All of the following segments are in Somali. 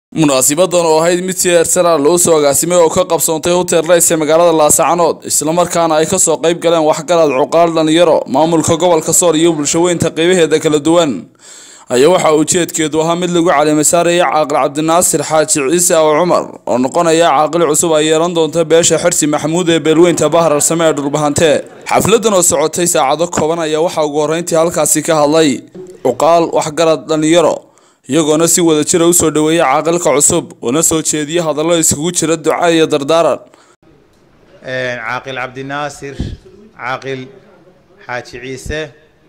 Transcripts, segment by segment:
munaasibadan oo ahayd mid si heersara loo soo agaasimay oo ka qabsoontay hotel rays ee magaalada laasacanood islamarkaana ay kasoo qayb galeen waxgarad cuqaal dhalinyaro maamulka gobolka sool iyo bulshaweynta qeybaheeda kala duwan ayaa waxa ujeedkeedu ahaa mid lagu calimasaaraya caaqil cabdinaasir xaaji ciise aw cumar oo noqonaya caaqil cusub ay yeelan doonta beesha xirsi maxamuud ee beelweynta bahrarsame ee dhulbahante xafladan oo socotay saacado kooban ayaa waxaa ugu horreyntii halkaasi ka hadlay cuqaal waxgarad dhalinyaro iyagoona si wada jira usoo dhaweeyay caaqilka cusub una soo jeediya hadallo iskugu jira duca iyo dardaaran caaqil cabdinaasir caaqil xaaji ciise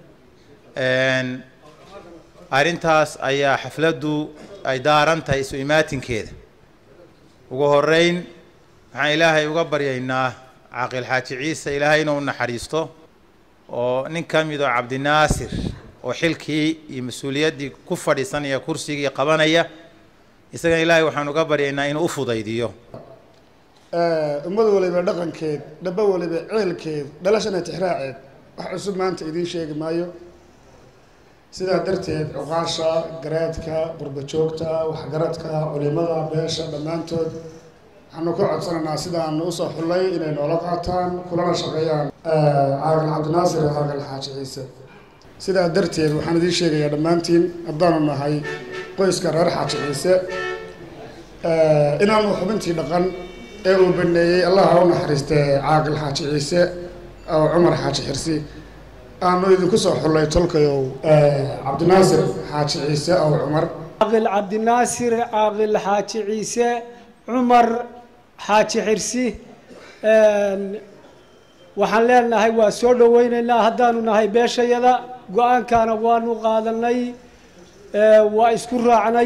arrintaas ayaa xafladdu ay daaran tahay isu imaatinkeeda ugu horeyn waxaan ilaahay uga baryaynaa caaqil xaaji ciise ilaahay inuu naxariisto oo nin ka mid oo cabdinaasir oo xilkii iyo mas-uuliyaddii ku fadhiisanaya kursigii qabanaya isagana ilaahay waxaan uga baryaynaa inuu u fudaydiyo ummad waliba dhaqankeed dhaba waliba ceelkeed dhalashana tixraaceed wax cusub maanta idiin sheegi maayo sidaa darteed cuqaasha garaadka qurbajoogta waxgaradka culimada beesha dhammaantood waxaanu ka codsanaynaa sidaanu usoo xullay inay noola qaataan kulana shaqeeyaan caaqil cabdinaasir iyo caaqil xaaji ciise sidaa darteed waxaan idiin sheegayaa dhammaantiin haddaanu nahay qoyska reer xaaji ciise inaanu xubintii dhaqan ee uu baneeyey allah ha u naxariistee caaqil xaaji ciise oo cumar xaaji xirsi aanu idinku soo xullay tolkayow cabdinaasir xaaji ciise ow cumar caaqil cabdinaasir caaqil xaaji ciise cumar xaaji xirsi waxaan leenahay waa soo dhaweyneynaa haddaanu nahay beeshayada go-aankaana waanu qaadanay waa isku raacnay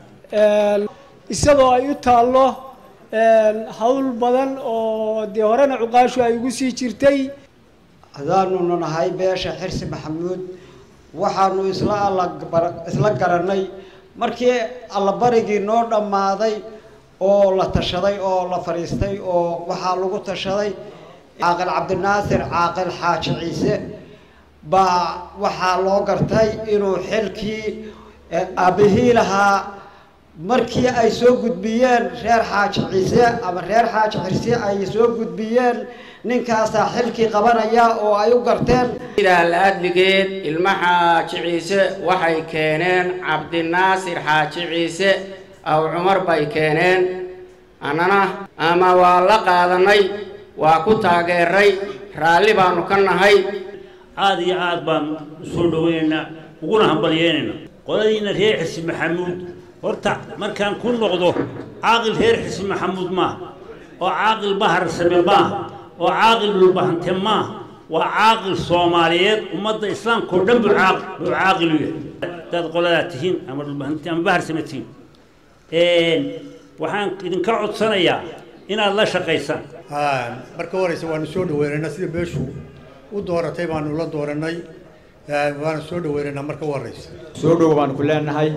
isagoo ay u taallo hawl badan oo dee horena cuqaashu ay ugu sii jirtay haddaanunu nahay beesha xirsi maxamuud waxaanu isla isla garanay markii allabarigii noo dhammaaday oo la tashaday oo la fadhiistay oo waxaa lagu tashaday caaqil cabdinaasir caaqil xaaji ciise baa waxaa loo gartay inuu xilkii aabihii lahaa markii ay soo gudbiyeen reer xaaji ciise ama reer xaaji xirsi ay soo gudbiyeen ninkaasaa xilkii qabanaya oo ay u garteen la-adligeed ilmo xaaji ciise waxay keeneen cabdinaasir xaaji ciise aw cumar bay keeneen annana ama waa la qaadanay waa ku taageeray raalli baanu ka nahay aada iyo aad baan usoo dhaweynaynaa uguna hambalyeynaynaa qoladiina reer xirsi maxamuud horta markaan ku noqdo caaqil reer xirsi maxamuud maaha oo caaqil baharsame maaha oo caaqil dhulbahante maaha waa caaqil soomaaliyeed ummadda islaamka oo dhan buu buu caaqil u yahay haddaad qoladaa tihiin ama dhulbahante ama baharsame tihiin waxaan idinka codsanayaa inaad la shaqaysaan marka horeysa waanu soo dhaweynaynaa sida beeshu u dooratay baanu la dooranay waanu soo dhaweynaynaa marka u horeysa soo dhowo baanu ku leenahay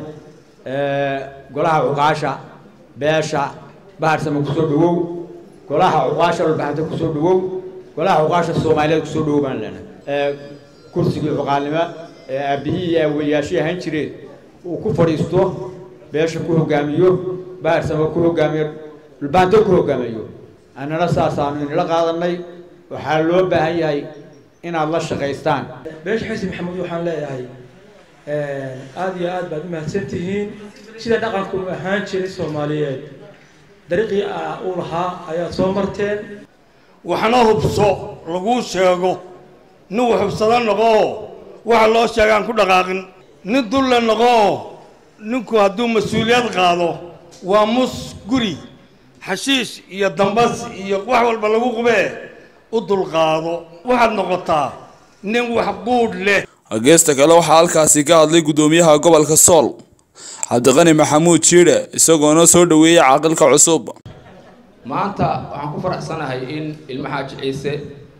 golaha cuqaasha beesha baharsame kusoo dhawow golaha cuqaasha dhulbaxante kusoo dhawow golaha cuqaasha soomaaliyeed kusoo dhawow baan leenahay kursigii cuqaalnimo ee aabihii iyo aweliyaashii ahaan jireen uu ku fadhiisto beesha ku hogaamiyo baharsame ku hogaamiyo dhulbaxante ku hogaamiyo annana saasaanu inila qaadanay waxaa loo baahan yahay inaad la shaqaystaan beesha xirsi maxamuud waxaan leeyahay aada iyo aad baad u mahadsan tihiin sida dhaqanku u ahaan jiray soomaaliyeed dariiqii uu lahaa ayaad soo marteen waxna hubso laguu sheego nin waxubsado noqoo waxa loo sheegaan ku dhaqaaqin nin dulle noqoo ninku hadduu mas-uuliyad qaado waa mus guri xashiish iyo dambas iyo wax walba lagu qubee u dulqaado waxaad noqotaa nin wax quudh leh geesta kale waxaa halkaasi ka hadlay guddoomiyaha gobolka sool cabdiqani maxamuud jiidhe isagoona soo dhaweeyey caaqilka cusub maanta waxaan ku faraxsanahay in ilmo xaaji ciise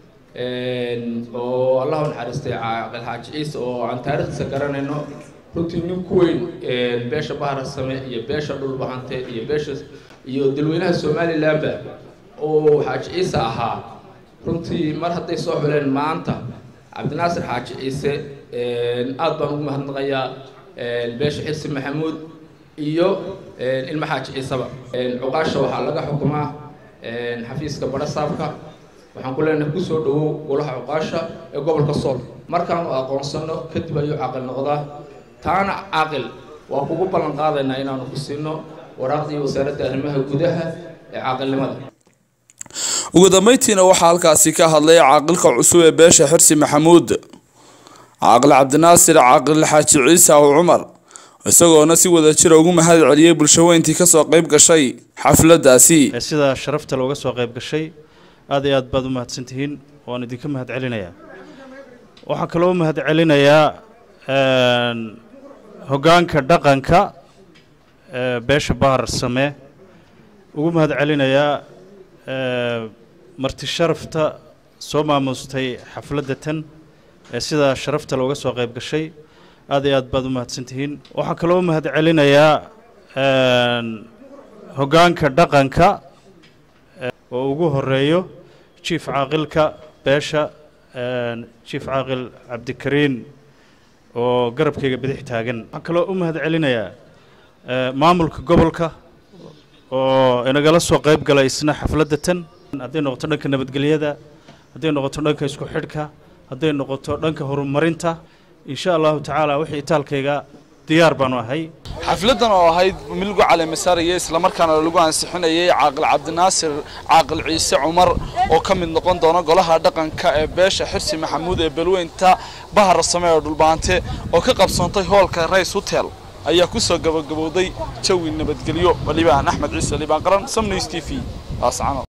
oo allahu naxariistay caaqil xaaji ciise oo aan taariikhdiisa garanayno runtii nin ku weyn beesha baharsame iyo beesha dhulbahante iyo beesha iyo dalweynaha somalilanba oo xaaji ciise ahaa runtii mar hadday soo xuleen maanta cabdinaasir xaaji ciise aad baan ugu mahadnaqayaa beesha xirsi maxamuud iyo ilma xaaji ciisaba cuqaasha waxaa laga xukumaa xafiiska badhasaabka waxaan ku leenahay kusoo dhawow golaha cuqaasha ee gobolka sool markaanu aqoonsano kadib ayuu caaqil noqdaa taana caaqil waa kugu ballan qaadaynaa inaanu ku siino waraaqdii wasaaradda arrimaha gudaha ee caaqilnimada ugu dambeyntiina waxaa halkaasi ka hadlay caaqilka cusub ee beesha xirsi maxamuud caaqil cabdinaasir caaqil xaaji ciise aw cumar isagoona si wada jira ugu mahad celiyey bulshaweyntii kasoo qayb gashay xafladaasi sida sharafta looga soo qayb gashay aad iyo aad baad u mahadsantihiin waan idinka mahad celinayaa waxaan kaloo u mahad celinayaa hoggaanka dhaqanka beesha bahar same ugu mahad celinayaa marti sharafta soo maamustay xafladda tan ee sida sharafta looga soo qayb gashay aad iyo aad baad u mahadsantihiin waxaan kaloo u mahad celinayaa hoggaanka dhaqanka oo ugu horeeyo jief caaqilka beesha jief caaqil cabdikariin oo garabkayga bidix taagan waxaan kaloo u mahad celinayaa maamulka gobolka oo inagala soo qayb galay isna xafladda tan hadday noqoto dhanka nabadgelyada hadday noqoto dhanka isku xidhka hadday noqoto dhanka horumarinta insha allahu tacaala wixii itaalkayga diyaar baanu ahay xafladan oo ahayd milgu caleemisaariya islamarkaana lagu ansixinayay caaqil cabdinaasir caaqil ciise cumar oo ka mid noqon doona golaha dhaqanka ee beesha xirsi maxamuud ee balweynta bahar same ee dhulbaante oo ka qabsoontay hoolka rays hotel ayaa kusoo gabagabowday jawi nabadgelyo walibaan axmed ciise libaan qaran samnews t v laascano